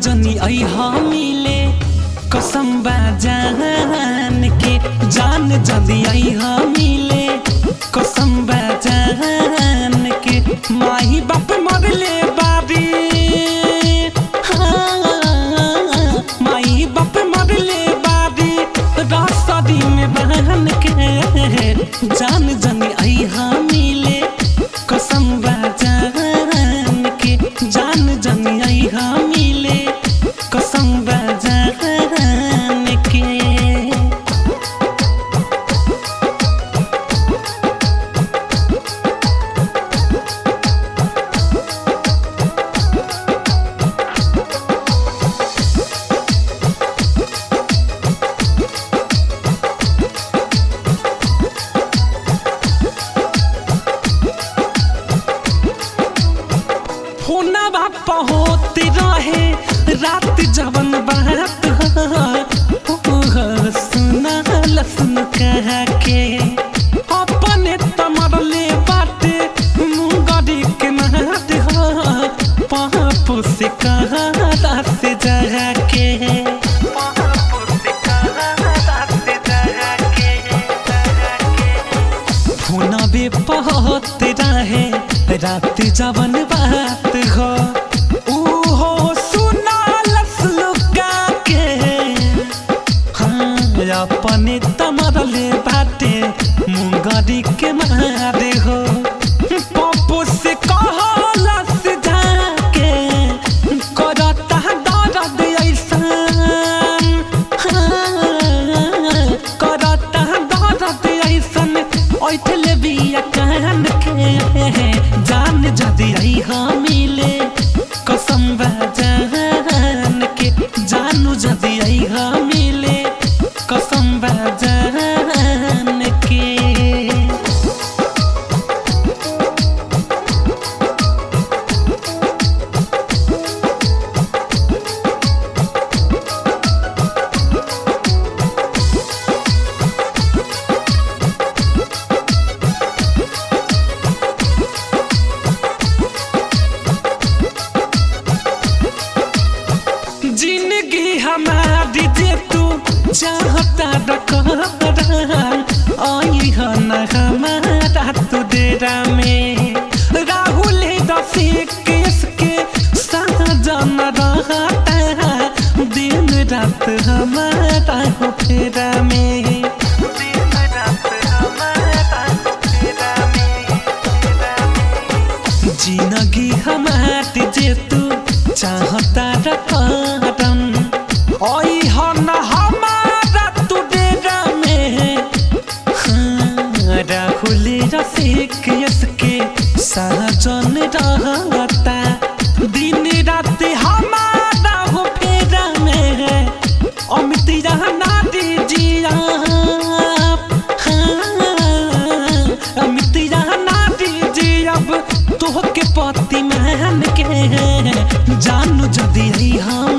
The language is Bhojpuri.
जनी आई मिले कसम बा जान के जान जदी आई मिले कसम बा जान के माही बाप मरले बारी हाँ, माही बाप मरले बारी रास्तारी में बहन के जान जनी आई मिले कसम बा जान के जान जनी आई मिले कसम बा जान के होना बाप होते रहे रात जवन बात हो सुना लसन कह के अपने तमरले बाटे मुंगरी के नाट हो पाप से कहा से जगा के पाप से कहा से जगा के फोना बे पहत रहे रात जवन बात हो ऊ हो सुना लसलुका के हाँ अपने तमरले बाटे मुंगरी के मारे हो पप्पू से कहलस जाके करता दर्द ऐसन हाँ, करता दर्द ऐसन ऐठले बिया कान के जान जदी आई मिले कसम बा जान के जानू जदी आई मिले कसम बा जान के जिंदगी हमारी जे तू चाहता रखन आई है न हमारा तू डेरा में राहुल रफीक के साजन रहता दिन रात हमारा हो फेरा में दिन रात हमारा हो फेरा में जिंदगी हमारी जे तू चाहता रखन ओई हन हमारा तू डेरा में हाँ, राहुल रफीक यसके सहजन रहता दिन रात हमारा हो फेरा में अमित रहना दीजिए हाँ, अमित रहना दीजिए अब तोहके पति मान के जानू जदी हम